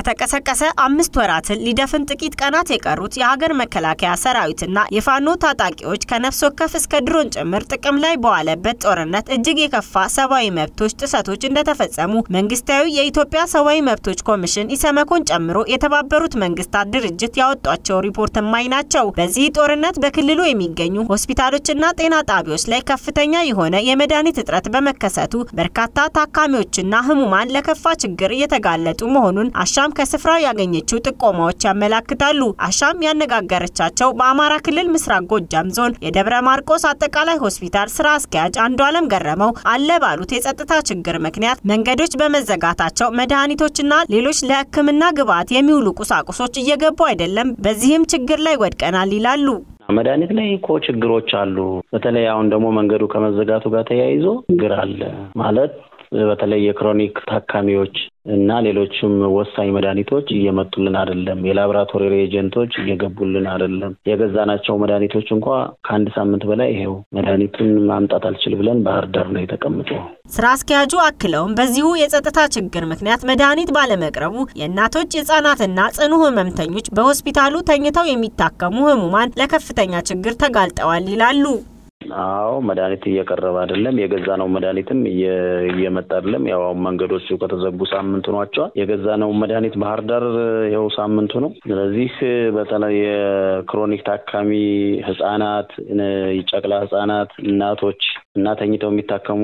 ከተቀሰቀሰ አምስት ወራትን ሊደፍን ጥቂት ቀናት የቀሩት የሀገር መከላከያ ሰራዊትና የፋኖ ታጣቂዎች ከነፍስ ወከፍ እስከ ድሮን ጭምር ጥቅም ላይ በዋለበት ጦርነት እጅግ የከፋ ሰብአዊ መብቶች ጥሰቶች እንደተፈጸሙ መንግስታዊ የኢትዮጵያ ሰብአዊ መብቶች ኮሚሽን ኢሰመኮን ጨምሮ የተባበሩት መንግስታት ድርጅት ያወጧቸው ሪፖርት እማኝ ናቸው። በዚህ ጦርነት በክልሉ የሚገኙ ሆስፒታሎችና ጤና ጣቢያዎች ላይ ከፍተኛ የሆነ የመድኃኒት እጥረት በመከሰቱ በርካታ ታካሚዎችና ህሙማን ለከፋ ችግር እየተጋለጡ መሆኑን አሻም ከስፍራው ያገኘችው ጥቆማዎች ያመላክታሉ። አሻም ያነጋገረቻቸው በአማራ ክልል ምስራቅ ጎጃም ዞን የደብረ ማርቆስ አጠቃላይ ሆስፒታል ስራ አስኪያጅ አንዱ አለም ገረመው አለ ባሉት የጸጥታ ችግር ምክንያት መንገዶች በመዘጋታቸው መድኃኒቶችና ሌሎች ለሕክምና ግብዓት የሚውሉ ቁሳቁሶች እየገቡ አይደለም፣ በዚህም ችግር ላይ ወድቀናል ይላሉ። መድኃኒት ላይ እኮ ችግሮች አሉ። በተለይ አሁን ደግሞ መንገዱ ከመዘጋቱ ጋር ተያይዞ ችግር አለ ማለት በተለይ የክሮኒክ ታካሚዎች እና ሌሎችም ወሳኝ መድኃኒቶች እየመጡልን አይደለም። የላቦራቶሪ ሬጀንቶች እየገቡልን አይደለም። የገዛናቸው መድኃኒቶች እንኳ ከአንድ ሳምንት በላይ ይሄው መድኃኒቱን ማምጣት አልችል ብለን ባህር ዳር ነው የተቀምጠው። ስራ አስኪያጁ አክለውም በዚሁ የጸጥታ ችግር ምክንያት መድኃኒት ባለመቅረቡ የእናቶች የህጻናትና ጽኑ ህመምተኞች በሆስፒታሉ ተኝተው የሚታከሙ ህሙማን ለከፍተኛ ችግር ተጋልጠዋል ይላሉ። አዎ መድኃኒት እየቀረበ አይደለም። የገዛነው መድኃኒትም እየመጣ አይደለም። ያው መንገዶቹ ከተዘጉ ሳምንት ሆኗቸዋል። የገዛነው መድኃኒት ባህር ዳር ይኸው ሳምንቱ ነው። ስለዚህ በተለይ የክሮኒክ ታካሚ ህጻናት፣ ጨቅላ ህጻናት፣ እናቶች እና ተኝተው የሚታከሙ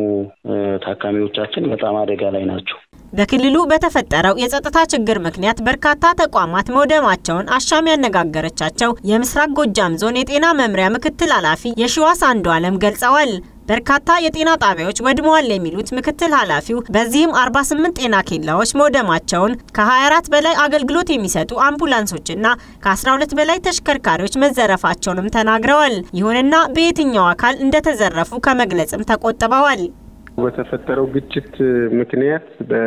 ታካሚዎቻችን በጣም አደጋ ላይ ናቸው። በክልሉ በተፈጠረው የጸጥታ ችግር ምክንያት በርካታ ተቋማት መውደማቸውን አሻም ያነጋገረቻቸው የምስራቅ ጎጃም ዞን የጤና መምሪያ ምክትል ኃላፊ የሺዋስ አንዱ አለም ገልጸዋል። በርካታ የጤና ጣቢያዎች ወድመዋል የሚሉት ምክትል ኃላፊው በዚህም 48 ጤና ኬላዎች መውደማቸውን ከ24 በላይ አገልግሎት የሚሰጡ አምቡላንሶችና ከ12 በላይ ተሽከርካሪዎች መዘረፋቸውንም ተናግረዋል። ይሁንና በየትኛው አካል እንደተዘረፉ ከመግለጽም ተቆጥበዋል። በተፈጠረው ግጭት ምክንያት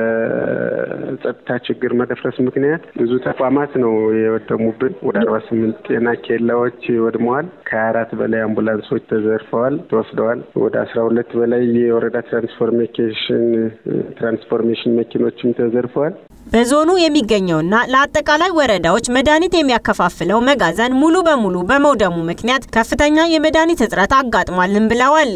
በጸጥታ ችግር መደፍረስ ምክንያት ብዙ ተቋማት ነው የወደሙብን። ወደ አርባ ስምንት ጤና ኬላዎች ወድመዋል። ከሀያ አራት በላይ አምቡላንሶች ተዘርፈዋል፣ ተወስደዋል። ወደ አስራ ሁለት በላይ የወረዳ ትራንስፎርሜሽን ትራንስፎርሜሽን መኪኖችም ተዘርፈዋል። በዞኑ የሚገኘውና ለአጠቃላይ ወረዳዎች መድኃኒት የሚያከፋፍለው መጋዘን ሙሉ በሙሉ በመውደሙ ምክንያት ከፍተኛ የመድኃኒት እጥረት አጋጥሟልን ብለዋል።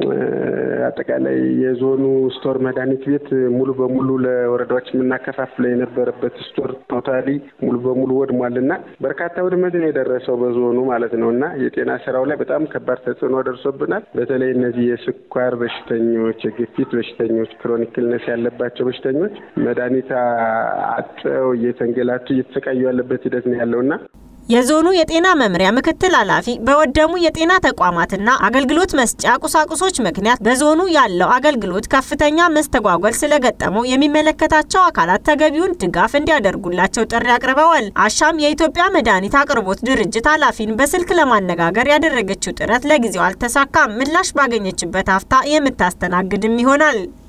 አጠቃላይ የዞኑ ስቶር መድኃኒት ቤት ሙሉ በሙሉ ለወረዳዎች የምናከፋፍለው የነበረበት ስቶር ቶታሊ ሙሉ በሙሉ ወድሟል እና በርካታ ውድመት ነው የደረሰው በዞኑ ማለት ነው እና የጤና ስራው ላይ በጣም ከባድ ተጽዕኖ ደርሶብናል። በተለይ እነዚህ የስኳር በሽተኞች፣ የግፊት በሽተኞች፣ ክሮኒክ ኢልነስ ያለባቸው በሽተኞች መድኃኒት አጠው እየተንገላቱ እየተሰቃዩ ያለበት ሂደት ነው ያለው እና የዞኑ የጤና መምሪያ ምክትል ኃላፊ በወደሙ የጤና ተቋማትና አገልግሎት መስጫ ቁሳቁሶች ምክንያት በዞኑ ያለው አገልግሎት ከፍተኛ መስተጓጎል ስለገጠመው የሚመለከታቸው አካላት ተገቢውን ድጋፍ እንዲያደርጉላቸው ጥሪ አቅርበዋል። አሻም የኢትዮጵያ መድኃኒት አቅርቦት ድርጅት ኃላፊን በስልክ ለማነጋገር ያደረገችው ጥረት ለጊዜው አልተሳካም። ምላሽ ባገኘችበት ሀፍታ የምታስተናግድም ይሆናል።